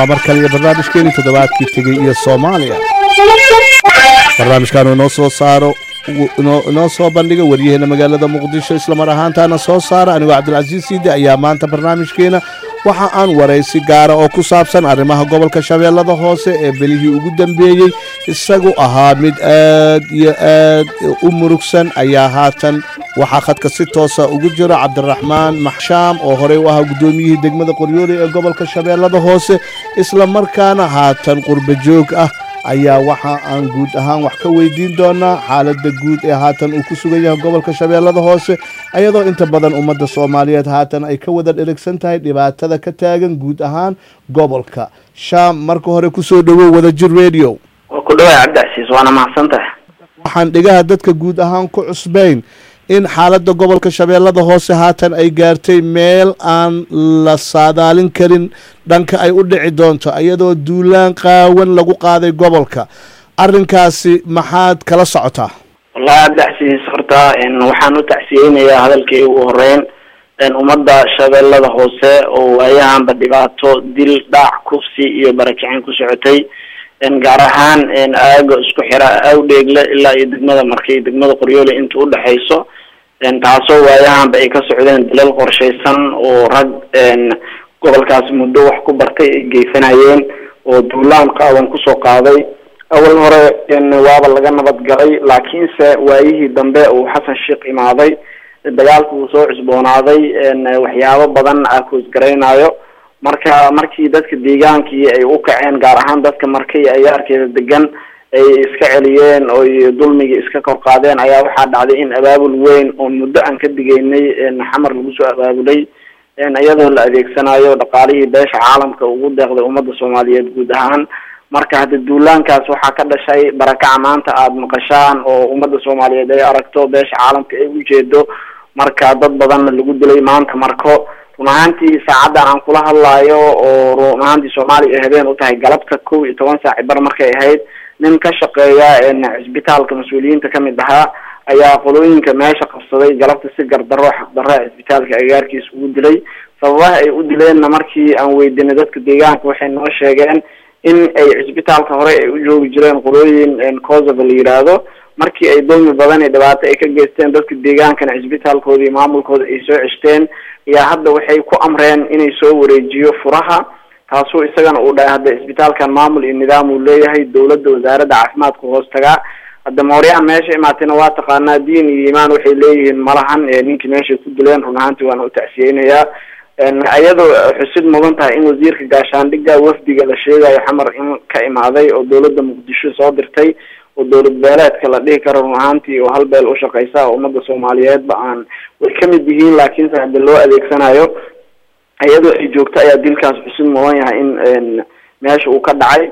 waa mar kale iyo barnaamijkeenii toddobaadkii tegey iyo soomaaliya barnaamijkaanu inoo soo saaro inoo soo bandhiga waryaheena magaalada muqdisho islamar ahaantaana soo saara anigoo cabdilcasiis siide ayaa maanta barnaamijkeena waxa aan waraysi gaara oo ku saabsan arrimaha gobolka shabeellada hoose ee belihii ugu dambeeyey isagu ahaa mid aad iyo aad u murugsan ayaa haatan waxaa khadka si toosa ugu jiro cabdiraxmaan maxshaam oo horey u ahaa guddoomiyihii degmada qoryooley ee gobolka shabeellada hoose isla markaana haatan qurba joog ah ayaa waxa aan guud ahaan wax ka weydiin doonaa xaaladda guud ee haatan uu ku sugan yahay gobolka shabeellada hoose ayadoo inta badan ummadda soomaaliyeed haatan ay ka wada dherigsan tahay dhibaatada ka taagan guud ahaan gobolka shaam marka hore kusoo dhowow wadajir radio waa ku dhawaay cabdicasiis waana mahadsantahay waxaan dhigaha dadka guud ahaan ku cusbayn in xaaladda gobolka shabeellada hoose haatan ay gaartay meel aan la saadaalin karin dhanka ay u dhici doonto iyadoo duulaan qaawan lagu qaaday gobolka arrinkaasi maxaad kala socotaa wallahi cabdicasiis horta waxaan u tacsiyeynayaa hadalkii ugu horeyn ummadda shabeellada hoose oo waayahanba dhibaato dil dhaac kufsi iyo barakicin ku socotay gaar ahaan aaga isku xira awdheegle ilaa iyo degmada markay degmada qoryoole inta udhexayso taasoo waayahanba ay ka socdeen dilal qorshaysan oo rag gobolkaas muddo wax ku bartay ay geysanayeen oo duulaan qaawan kusoo qaaday awal hore waaba laga nabad galay laakiinse waayihii dambe uu xasan sheekh imaaday dagaalku uu soo cusboonaaday waxyaabo badan a koosgaraynayo marka markii dadka deegaankii ay u kaceen gaar ahaan dadka markay ayaarkeeda degan ay iska celiyeen oy dulmigii iska kor qaadeen ayaa waxaa dhacday in abaabul weyn oo muddo aan ka digaynay xamar lagu soo abaabulay iyadoo la adeegsanayo dhaqaalihii beesha caalamka ugu deeqday ummadda soomaaliyeed guud ahaan marka hadda duulaankaas waxaa ka dhashay barakaca maanta aada maqashaan oo ummadda soomaaliyeed ay aragto beesha caalamka ay ujeedo marka dad badanna lagu dilay maanta marko run ahaantii saacaddan aan kula hadlaayo oo run ahaantii soomaaliya ay habeen u tahay galabta kow iyo toban saaci bar markay ahayd nin ka shaqeeya cisbitaalka mas-uuliyiinta kamid ahaa ayaa qolooyinka meesha qabsaday galabta si gardarro xaqdarro cisbitaalka agaarkiisa ugu dilay sababaha ay u dileenna markii aan weydiinay dadka deegaanka waxay noo sheegeen in ay cisbitaalka hore ay u joogi jireen qolooyin kosovo la yiraahdo markii ay dulmi badan iyo dhibaato ay ka geysteen dadka deegaankana cisbitaalkooda iyo maamulkooda ay soo ceshteen ayaa hadda waxay ku amreen inay soo wareejiyo furaha taasuu isagana uu dhahay hadda cisbitaalkan maamul iyo nidaam uu leeyahay dawladda wasaaradda caafimaadka hoos tagaa hadda mooryahan meesha imaatayna waa taqaanaa diin iyo iimaan waxay leeyihiin malahan ninkii meeshay ku dileen run ahaantii waana u tacsiyeynayaa iyadoo xusid mudan tahay in wasiirka gaashaandhigga wafdiga la sheegayo xamar in ka imaaday oo dawladda muqdisho soo dirtay oo dowlad beeleedka la dhihi karo run ahaantii oo hal beel ushaqeysa oo ummadda soomaaliyeedba aan way kamid yihiin laakiinse hadda loo adeegsanayo iyadoo ay joogto ayaa dilkaas xusid mudan yahay in meesha uu ka dhacay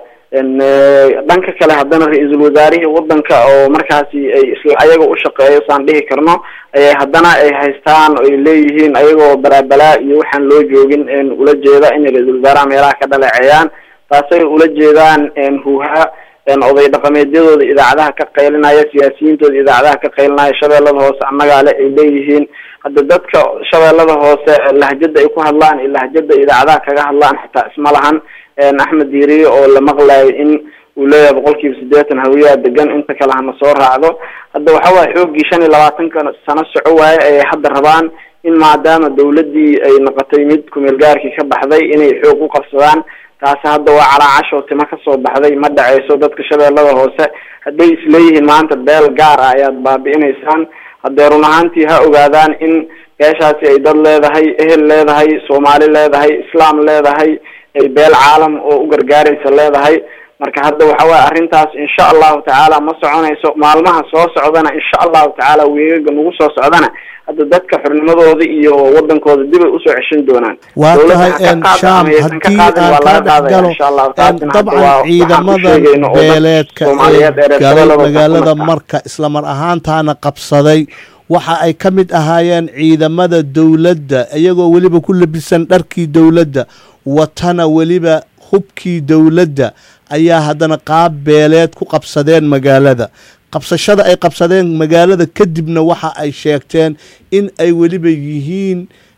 dhanka kale haddana ra-iisul wasaarihii wadanka oo markaasi ay isla ayaga ushaqeeyo saan dhihi karno ayay haddana ay haystaan oo ay leeyihiin ayagoo balaabalaa iyo waxaan loo joogin ula jeeda inay ra-iisul wasaaraha meelaha ka dhaleeceeyaan taasay ula jeedaan huuha oday dhaqameedyadooda idaacadaha ka qaylinaya siyaasiyiintooda idaacadaha ka qaylinaya shabeellada hoose annagaa le ay leeyihiin hadda dadka shabeellada hoose lahjada ay ku hadlaan iyo lahjada idaacadaha kaga hadlaan xitaa isma lahan axmed diiriye oo la maqlayo in uu leeyahay boqol kiiba siddeetan hawiyaa degan inta kale hana soo raacdo hadda waxa waaya xooggii shan iyo labaatanka sano soco waaye ayay hadda rabaan in maadaama dawladdii ay noqotay mid kumeel gaarkii ka baxday inay xoog u qabsadaan taasi hadda waa calaacashoo timo kasoo baxday ma dhaceyso dadka shabeellada hoose hadday isleeyihiin maanta beel gaar ah ayaad baabi'inaysaan haddee run ahaantii ha ogaadaan in beeshaasi ay dad leedahay ehel leedahay soomaali leedahay islaam leedahay ay beel caalam oo u gargaaraysa leedahay marka hadda waxa waya arrintaas insha allahu tacaala ma soconayso maalmaha soo socdana insha allahu tacaala weegaga nagu soo socdana hadda dadka xornimadooda iyo wadankooda dib ay usoo ceshan doonaan waa tahay sham haddii aan kaa dhex galo dabcan ciidamada beeleedka ee galay magaalada marka islamar ahaantaana qabsaday waxa ay ka mid ahaayeen ciidamada dowladda iyagoo weliba ku labisan dharkii dowladda watana weliba hubkii dowladda ayaa haddana qaab beeleed ku qabsadeen magaalada qabsashada ay qabsadeen magaalada kadibna waxa ay sheegteen in ay weliba yihiin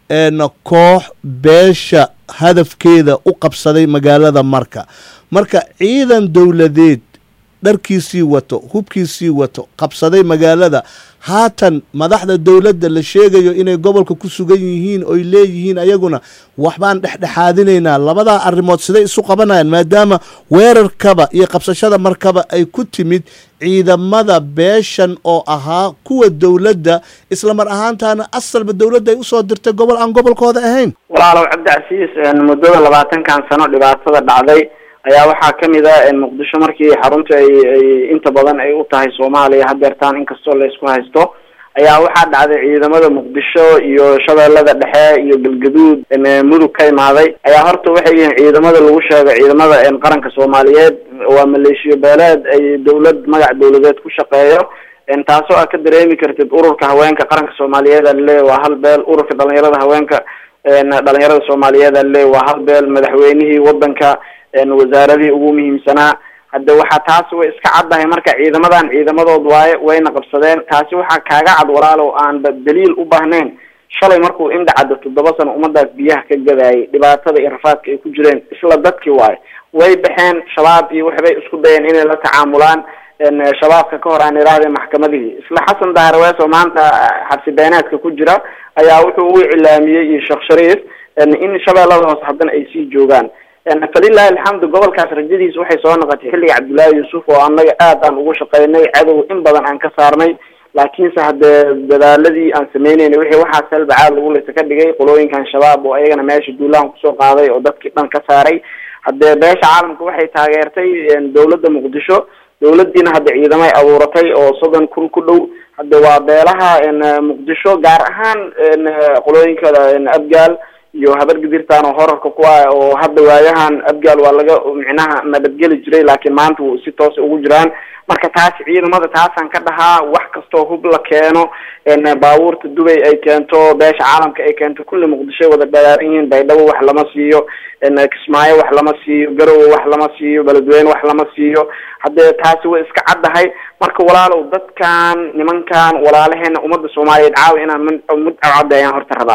koox beesha hadafkeeda u qabsaday magaalada marka marka ciidan dowladeed dharkiisii wato hubkiisii wato qabsaday magaalada haatan madaxda dowladda la sheegayo inay gobolka ku sugan yihiin oy leeyihiin ayaguna waxbaan dhexdhexaadinaynaa labadaa arrimood siday isu qabanayaan maadaama weerarkaba iyo qabsashada markaba ay ku timid ciidamada beeshan oo ahaa kuwa dowladda isla mar ahaantaana asalba dowladda ay usoo dirtay gobol aan gobolkooda ahayn walaalow cabdicasiis muddada labaatankan sano dhibaatada dhacday ayaa waxaa kamid a muqdisho markii xarunta ay ay inta badan ay u tahay soomaaliya hadeertaan inkastoo la isku haysto ayaa waxaa dhacday ciidamada muqdisho iyo shabeellada dhexe iyo galgaduud mudug ka imaaday ayaa horta waxay yihiin ciidamada lagu sheego ciidamada qaranka soomaaliyeed waa maleeshiyo beeleed ay dawlad magac dawladeed ku shaqeeyo taasoo aad ka dareemi kartid ururka haweenka qaranka soomaaliyeed a laleeya waa hal beel ururka dhalinyarada haweenka dhalinyarada soomaaliyeed a laleeya waa hal beel madaxweynihii wadanka wasaaradihii ugu muhiimsanaa hadde waxaa taasi way iska caddahay marka ciidamadan ciidamadood waaye wayna qabsadeen taasi waxaa kaaga cad walaalow aanba daliil u baahnayn shalay markuu indhacadda toddoba sano ummadaas biyaha ka gadaayay dhibaatada iyo rafaadka ay ku jireen isla dadkii waaye way baxeen shabaab iyo waxbay isku dayeen inay la tacaamulaan shabaabka ka hor aan idhaahdeen maxkamadihii isla xasan dahrawees oo maanta xabsi beenaadka ku jira ayaa wuxuu u iclaamiyey iyo sheekh shariif in shabeellada hoose haddana ay sii joogaan falilahi alxamdu gobolkaas rajadiisa waxay soo noqotay xilliga cabdullaahi yuusuf oo annaga aad aan ugu shaqaynay cadow in badan aan ka saarnay laakiinse haddee dadaaladii aan sameyneynay wixii waxaa salbacaad lagu leysa ka dhigay qolooyinkan shabaab oo ayagana meesha duulahan kusoo qaaday oo dadkii dhan ka saaray haddee beesha caalamka waxay taageertay dawladda muqdisho dawladiina hadda ciidamay abuuratay oo soddon kun ku dhow hadde waa beelaha muqdisho gaar ahaan qolooyinkada abgaal iyo habar gidirtaan oo horarka ku ah oo hadda waayahan abgaal waa laga micnaha nabadgeli jiray laakiin maanta w si toosa ugu jiraan marka taasi ciidamada taasaan ka dhahaa wax kastoo hub la keeno baabuurta dubay ay keento beesha caalamka ay keento kulli muqdishoy wada dhagaaran yihiin baydhabo wax lama siiyo kismaayo wax lama siiyo garowe wax lama siiyo beledweyne wax lama siiyo haddee taasi way iska caddahay marka walaalow dadkan nimankan walaalaheena ummadda soomaaliyeed caawa inaan mid mid caddeeyaan horta rabaa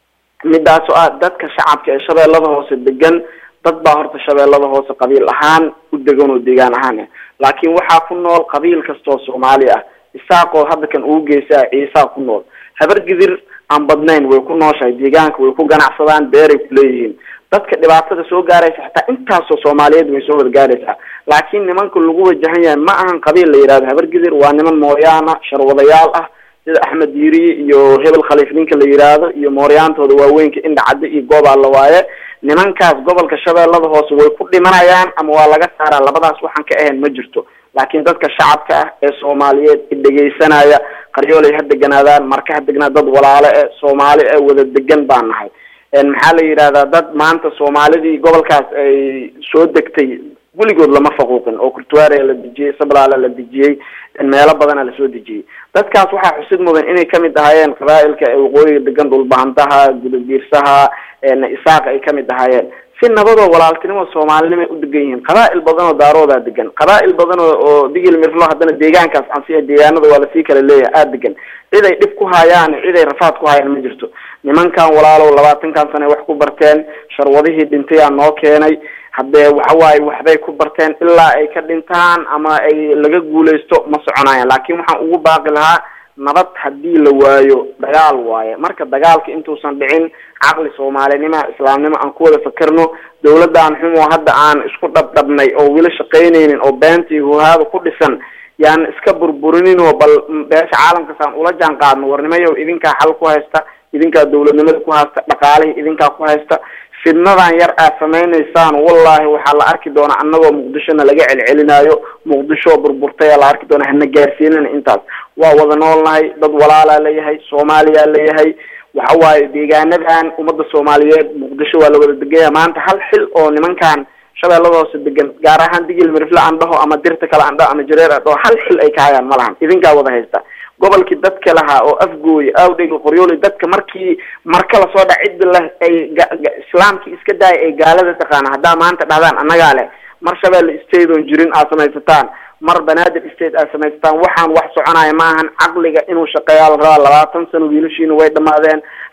midaas oo ah dadka shacabka ee shabeellada hoose degan dad baa horta shabeellada hoose qabiil ahaan u degan oo deegaan ahaan laakiin waxaa ku nool qabiil kastoo soomaali ah isaaqoo hadda kan ugu geysaa ciisaa ku nool habar gidir aan badnayn way ku nooshahay deegaanka way ku ganacsadaan beeray kuleeyihiin dadka dhibaatada soo gaaraysa xataa intaasoo soomaaliyeed way soo wada gaaraysaa laakiin nimanka lagu wajahan yahay ma ahan qabiil la yihahdo habar gidir waa niman mooyaana sharwadayaal ah sida axmed yiri iyo hebel khaliif ninka la yiraahdo iyo mooryaantooda waaweynka indhacadde iyo goobaalla waaye nimankaas gobolka shabeellada hoose way ku dhimanayaan ama waa laga saaraa labadaas waxaan ka ahayn ma jirto laakiin dadka shacabka ah ee soomaaliyeed i dhegaysanaya qaryoolay ha deganaadaan marka ha degnaa dad walaale e soomaali e wada degan baan nahay maxaa la yidhahdaa dad maanta soomaalidii gobolkaas ay soo degtay weligood lama faquuqin oo kurtuwaarea la dejiyey sablaala la dejiyey meelo badana lasoo dejiyey dadkaas waxaa xusid mudan inay kamid ahaayeen qabaailka ee waqooyiga degan dhulbahantaha gudabiirsaha isaaqa ay kamid ahaayeen si nabadoo walaaltinimo soomaalinimo ay u degan yihiin qabaa-il badan oo daaroodaa degan qabaa-il badan oo oo digil mirlo haddana deegaankaas ansiya deegaanada waa lasii kala leeyahay aada degan cid ay dhib ku hayaan cid ay rafaad ku hayaan ma jirto nimankan walaalow labaatankan sane wax ku barteen sharwadihii dhintay aa noo keenay haddee waxawaaye waxbay ku barteen ilaa ay ka dhintaan ama ay laga guuleysto ma soconayaan laakiin waxaan ugu baaqi lahaa nabad haddii la waayo dagaal waaye marka dagaalka intuusan dhicin caqli soomaalinimo islaamnimo aan ku wada fakerno dawladdan xumoo hadda aan isku dhabdhabnay oo weli shaqaynaynin oo beenta iyo huhaada ku dhisan yaan iska burburinin oo bal beesha caalamkaasaan ula jaan qaadno warnimayow idinkaa xal ku haysta idinkaa dawladnimada ku haysta dhaqaalihii idinkaa ku haysta fidnadan yar aad samaynaysaan wallahi waxaa la arki doonaa annagoo muqdishona laga celcelinaayo muqdisho burburtaya la arki doonaa hana gaarsiinana intaas waa wada noolnahay dad walaalaa leeyahay soomaaliyaa leeyahay waxa waaye deegaanadan ummadda soomaaliyeed muqdisho waa la wada deganya maanta hal xil oo nimankan shabeellada hoose degan gaar ahaan digil mirifle aan dhaho ama dirta kale aan dhaho ama jareer aan dhaho hal xil ay ka hayaan ma lahan idinkaa wada haysta gobolkii dadka lahaa oo afgooye awdhega qoryooli dadka markii marka lasoo dhac cidda leh ay islaamkii iska daaya ay gaalada taqaana haddaa maanta dhahdaan annagaa leh mar shabeelle state oon jirin aad samaysataan mar banaadir state aad samaysataan waxaan wax soconaya maahan caqliga inuu shaqeeyaa la rabaa labaatan sano wiilashiina way dhamaadeen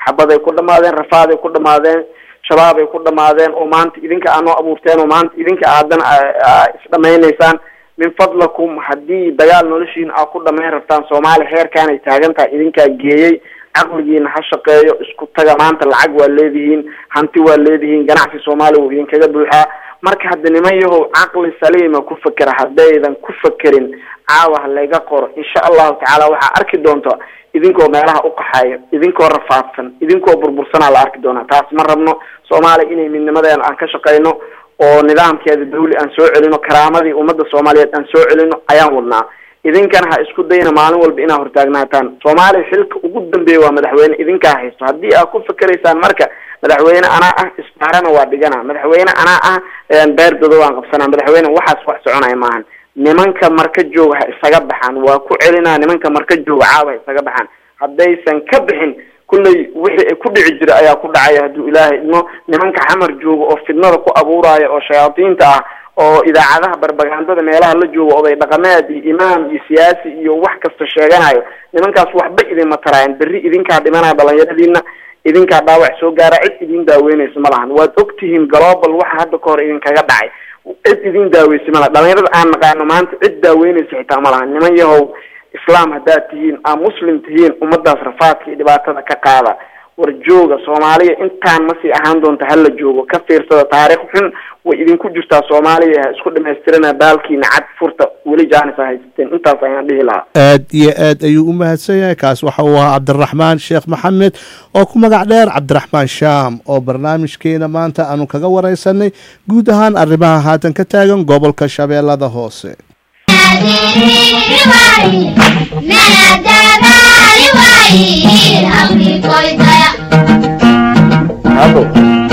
xabaday ku dhamaadeen rafaaday ku dhamaadeen shabaabay ku dhamaadeen oo maanta idinka aa noo abuurteen oo maanta idinka aadana isdhamaynaysaan min fadlakum haddii dagaal noloshiina aa ku dhamayn rabtaan soomaaliya heerkaanay taagan tahay idinkaa geeyey caqligiina ha shaqeeyo isku taga maanta lacag waa leedihiin hanti waa leedihiin ganacsi soomaaliya wuu idinkaga buuxaa marka hadda niman yahow caqli saliima ku fekera haddaydan ku fekerin caawa ha layga qoro insha allahu tacaala waxaa arki doonta idinkoo meelaha uqaxayo idinkoo rafaadsan idinkoo burbursanaa la arki doonaa taas ma rabno soomaaliya inay midnimadeena aan ka shaqeyno oo nidaamkeeda dawli aan soo celino karaamadii ummadda soomaaliyeed aan soo celino ayaan wadnaa idinkana ha isku dayna maalin walba inaad hortaagnaataan soomaaliya xilka ugu dambeeya waa madaxweyne idinkaa haysto haddii aad ku fikeraysaan marka madaxweyne anaa ah isbaarana waa dhigana madaxweyne anaa ah beerdado waan qabsanaa madaxweyne waxaas wax soconaya maahan nimanka marka jooga ha isaga baxaan waa ku celinaa nimanka marka jooga caawa ha isaga baxaan haddaysan ka bixin kullay wixii ay ku dhici jira ayaa ku dhacaya hadduu ilaahay idmo nimanka xamar jooga oo fidnada ku abuuraya oo shayaadiinta ah oo idaacadaha barbagandada meelaha la jooga oday dhaqameed iyo imaam iyo siyaasi iyo wax kasta sheeganayo nimankaas waxba idinma taraayan berri idinkaa dhimanaya dhalinyaradiina idinkaa dhaawac soo gaara cid idin daaweynaysa ma lahan waad ogtihiin global waxa hadda ka hor idinkaga dhacay cid idin daaweysa ma lahan dhalinyarada aan naqaano maanta cid daaweynaysa xitaa ma lahan niman yahow islaam haddaad tihiin aa muslim tihiin ummadaas rafaadka iyo dhibaatada ka qaada war jooga soomaaliya intaan masii ahaan doonta hala joogo ka fiirsada taariikh xun way idinku jirtaa soomaaliya ha isku dhamaystirana baalkiina cad furta weli jaanis a haysateen intaas ayaan dhihi lahaa aad iyo aad ayuu u mahadsan yahay kaas waxa uu ahaa cabdiraxmaan sheekh maxamed oo ku magac dheer cabdiraxmaan shaam oo barnaamijkeena maanta aanu kaga wareysanay guud ahaan arrimaha haatan ka taagan gobolka shabeellada hoose hado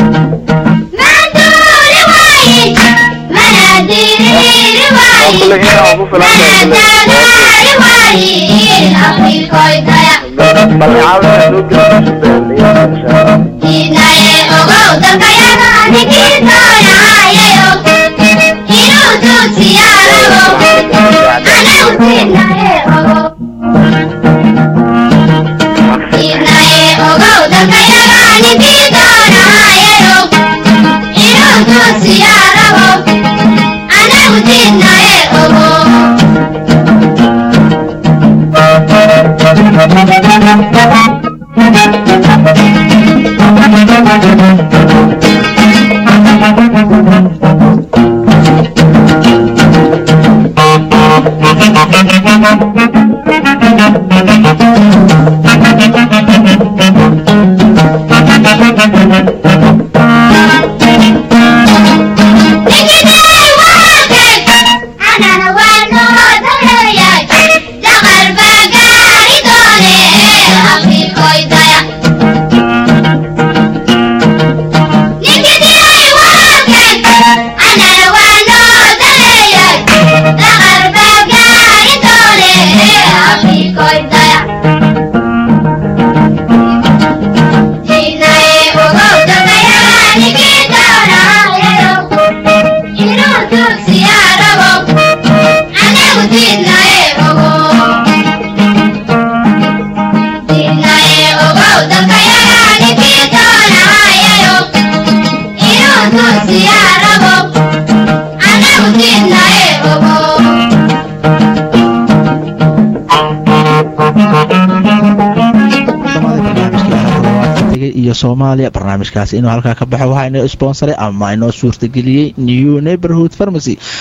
kulle inaa ugu filan balcaada loo geliyo iyo soomaaliya barnaamijkaasi inuu halkaa ka baxo waxaa inoo sponsoray ama inoo suurtageliyey new neighborhood pharmacy